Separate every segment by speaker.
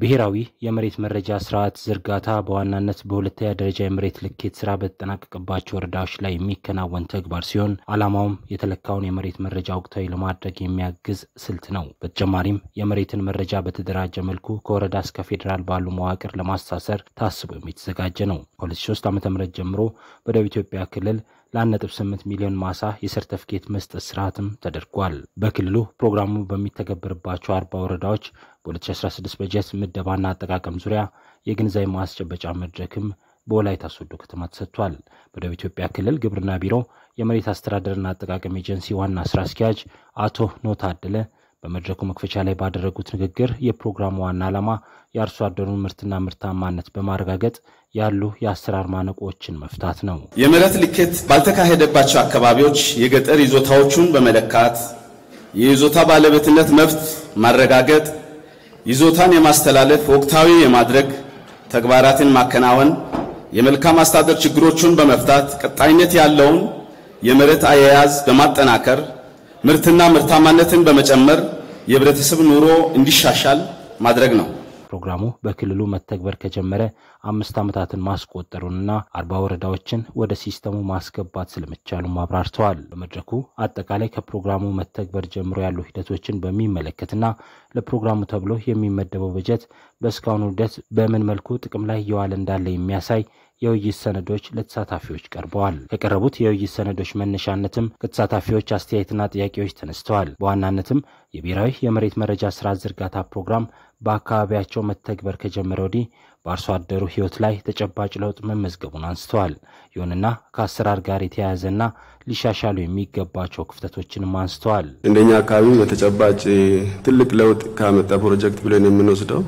Speaker 1: ብሔራዊ የመሬት መረጃ ስርዓት ዝርጋታ በዋናነት በሁለተኛ ደረጃ የመሬት ልኬት ስራ በተጠናቀቀባቸው ወረዳዎች ላይ የሚከናወን ተግባር ሲሆን ዓላማውም የተለካውን የመሬት መረጃ ወቅታዊ ለማድረግ የሚያግዝ ስልት ነው። በተጨማሪም የመሬትን መረጃ በተደራጀ መልኩ ከወረዳ እስከ ፌዴራል ባሉ መዋቅር ለማሳሰር ታስቦ የሚተዘጋጀ ነው። ከ2003 ዓ ም ጀምሮ በደቡብ ኢትዮጵያ ክልል ለ1.8 ሚሊዮን ማሳ የሰርተፍኬት መስጠት ስርዓትም ተደርጓል። በክልሉ ፕሮግራሙ በሚተገበርባቸው አርባ ወረዳዎች በ2016 በጀት ምደባና አጠቃቀም ዙሪያ የግንዛቤ ማስጨበጫ መድረክም በወላይታ ሶዶ ከተማ ተሰጥቷል። በደቡብ ኢትዮጵያ ክልል ግብርና ቢሮ የመሬት አስተዳደርና አጠቃቀም ኤጀንሲ ዋና ስራ አስኪያጅ አቶ ኖታደለ በመድረኩ መክፈቻ ላይ ባደረጉት ንግግር የፕሮግራሙ ዋና ዓላማ የአርሶ አደሩን ምርትና ምርታማነት በማረጋገጥ ያሉ የአሰራር ማነቆችን መፍታት ነው።
Speaker 2: የመሬት ልኬት ባልተካሄደባቸው አካባቢዎች የገጠር ይዞታዎቹን በመለካት የይዞታ ባለቤትነት መብት ማረጋገጥ፣ ይዞታን የማስተላለፍ ወቅታዊ የማድረግ ተግባራትን ማከናወን፣ የመልካም አስተዳደር ችግሮቹን በመፍታት ቀጣይነት ያለውን የመሬት አያያዝ በማጠናከር ምርትና ምርታማነትን በመጨመር የህብረተሰብ ኑሮ እንዲሻሻል ማድረግ ነው።
Speaker 1: ፕሮግራሙ በክልሉ መተግበር ከጀመረ አምስት ዓመታትን ማስቆጠሩንና አርባ ወረዳዎችን ወደ ሲስተሙ ማስገባት ስለመቻሉም አብራርተዋል። በመድረኩ አጠቃላይ ከፕሮግራሙ መተግበር ጀምሮ ያሉ ሂደቶችን በሚመለከትና ለፕሮግራሙ ተብሎ የሚመደበው በጀት በእስካሁኑ ሂደት በምን መልኩ ጥቅም ላይ እየዋለ እንዳለ የሚያሳይ የውይይት ሰነዶች ለተሳታፊዎች ቀርበዋል። ከቀረቡት የውይይት ሰነዶች መነሻነትም ከተሳታፊዎች አስተያየትና ጥያቄዎች ተነስተዋል። በዋናነትም የብሔራዊ የመሬት መረጃ ስርዓት ዝርጋታ ፕሮግራም በአካባቢያቸው መተግበር ከጀመረ ወዲህ በአርሶ አደሩ ሕይወት ላይ ተጨባጭ ለውጥ መመዝገቡን አንስተዋል። ይሁንና ከአሰራር ጋር የተያያዘና ሊሻሻሉ የሚገባቸው ክፍተቶችንም አንስተዋል።
Speaker 3: እንደኛ አካባቢ በተጨባጭ ትልቅ ለውጥ ካመጣ ፕሮጀክት ብለን የምንወስደው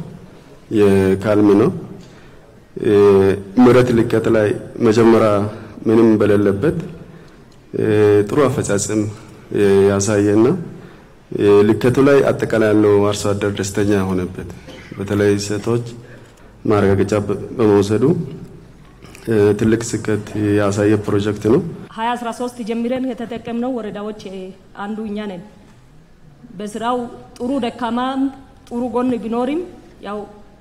Speaker 3: የካልሚ ነው። መሬት ልኬት ላይ መጀመሪያ ምንም በሌለበት ጥሩ አፈጻጸም ያሳየና ልኬቱ ላይ አጠቃላይ ያለው አርሶ አደር ደስተኛ የሆነበት በተለይ ሴቶች ማረጋገጫ በመውሰዱ ትልቅ ስኬት ያሳየ ፕሮጀክት ነው።
Speaker 4: 2013 ጀምረን የተጠቀምነው ወረዳዎች አንዱ እኛ ነን። በስራው ጥሩ ደካማም ጥሩ ጎን ቢኖርም ያው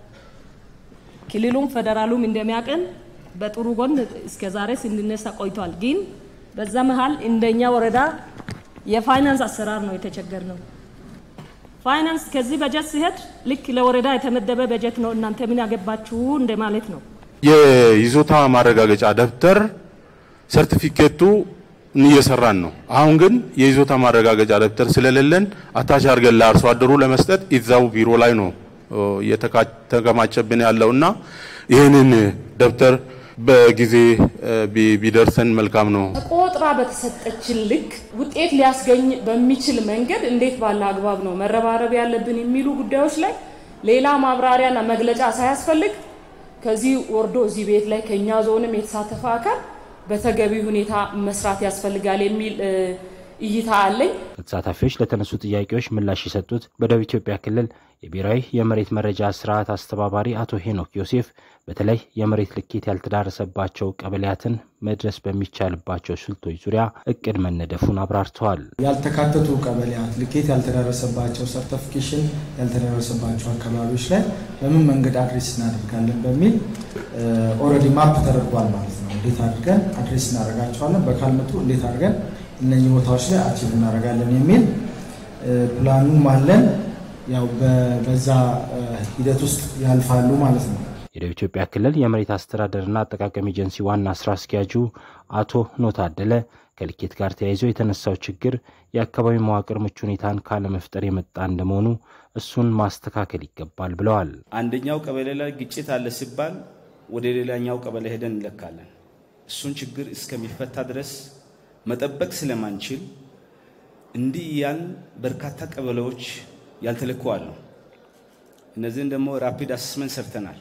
Speaker 4: ክልሉም ፌደራሉም እንደሚያቀን በጥሩ ጎን እስከ ዛሬ ስንነሳ ቆይቷል። ግን በዛ መሀል እንደኛ ወረዳ የፋይናንስ አሰራር ነው የተቸገር ነው። ፋይናንስ ከዚህ በጀት ሲሄድ ልክ ለወረዳ የተመደበ በጀት ነው እናንተ ምን ያገባችሁ እንደማለት ነው።
Speaker 5: የይዞታ ማረጋገጫ ደብተር ሰርቲፊኬቱ እየሰራን ነው። አሁን ግን የይዞታ ማረጋገጫ ደብተር ስለሌለን አታች አድርገን ለአርሶ አደሩ ለመስጠት እዛው ቢሮ ላይ ነው እየተከማቸብን ያለውና ይህንን ደብተር በጊዜ ቢደርሰን መልካም ነው።
Speaker 6: ቆጥራ በተሰጠችን ልክ ውጤት ሊያስገኝ በሚችል መንገድ እንዴት ባለ አግባብ ነው መረባረብ ያለብን የሚሉ ጉዳዮች ላይ ሌላ ማብራሪያና መግለጫ ሳያስፈልግ ከዚህ ወርዶ እዚህ ቤት ላይ ከኛ ዞንም የተሳተፈ አካል በተገቢ ሁኔታ መስራት ያስፈልጋል የሚል እይታ አለኝ።
Speaker 1: ከተሳታፊዎች ለተነሱ ጥያቄዎች ምላሽ የሰጡት በደቡብ ኢትዮጵያ ክልል የብሔራዊ የመሬት መረጃ ስርዓት አስተባባሪ አቶ ሄኖክ ዮሴፍ በተለይ የመሬት ልኬት ያልተዳረሰባቸው ቀበሌያትን መድረስ በሚቻልባቸው ስልቶች ዙሪያ እቅድ መነደፉን አብራርተዋል።
Speaker 7: ያልተካተቱ ቀበሌያት ልኬት ያልተዳረሰባቸው ሰርተፊኬሽን ያልተዳረሰባቸው አካባቢዎች ላይ በምን መንገድ አድሬስ እናደርጋለን በሚል ኦልሬዲ ማፕ ተደርጓል ማለት ነው። እንዴት አድርገን አድሬስ እናደርጋቸዋለን፣ በካልመጡ እንዴት አድርገን እነኚህ ቦታዎች ላይ አቺቭ እናደርጋለን የሚል ፕላኑም አለን። ያው በዛ ሂደት ውስጥ ያልፋሉ ማለት ነው።
Speaker 1: የደቡብ ኢትዮጵያ ክልል የመሬት አስተዳደርና አጠቃቀም ኤጀንሲ ዋና ስራ አስኪያጁ አቶ ኖታደለ ከልኬት ጋር ተያይዞ የተነሳው ችግር የአካባቢ መዋቅር ምቹ ሁኔታን ካለመፍጠር የመጣ እንደመሆኑ እሱን ማስተካከል ይገባል ብለዋል።
Speaker 2: አንደኛው ቀበሌ ላይ ግጭት አለ ሲባል ወደ ሌላኛው ቀበሌ ሄደን እንለካለን። እሱን ችግር እስከሚፈታ ድረስ መጠበቅ ስለማንችል እንዲህ ያን በርካታ ቀበሌዎች ያልተለኩ አሉ። እነዚህን ደግሞ ራፒድ አሰስመንት ሰርተናል።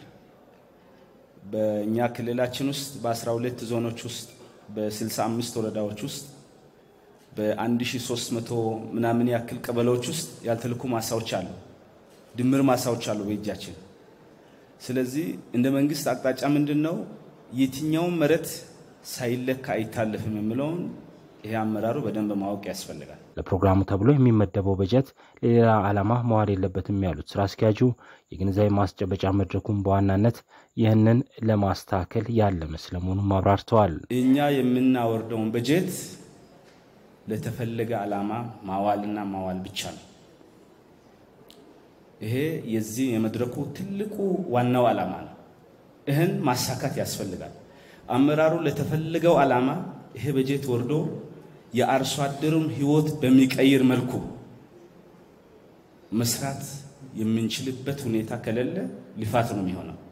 Speaker 2: በእኛ ክልላችን ውስጥ በ12 ዞኖች ውስጥ በ65 ወረዳዎች ውስጥ በ1300 ምናምን ያክል ቀበሌዎች ውስጥ ያልተለኩ ማሳዎች አሉ፣ ድምር ማሳዎች አሉ በእጃችን። ስለዚህ እንደ መንግስት አቅጣጫ ምንድን ነው የትኛውን መሬት ሳይለካ አይታለፍም የሚለውን ይሄ አመራሩ በደንብ ማወቅ ያስፈልጋል።
Speaker 1: ለፕሮግራሙ ተብሎ የሚመደበው በጀት ለሌላ ዓላማ መዋል የለበትም ያሉት ስራ አስኪያጁ የግንዛቤ ማስጨበጫ መድረኩን በዋናነት ይህንን ለማስተካከል ያለመ ስለመሆኑም አብራርተዋል።
Speaker 2: እኛ የምናወርደውን በጀት ለተፈለገ ዓላማ ማዋልና ማዋል ብቻ ነው። ይሄ የዚህ የመድረኩ ትልቁ ዋናው ዓላማ ነው። ይህን ማሳካት ያስፈልጋል። አመራሩ ለተፈለገው ዓላማ ይሄ በጀት ወርዶ የአርሶ አደሩን ሕይወት በሚቀይር መልኩ መስራት የምንችልበት ሁኔታ ከሌለ ልፋት ነው የሚሆነው።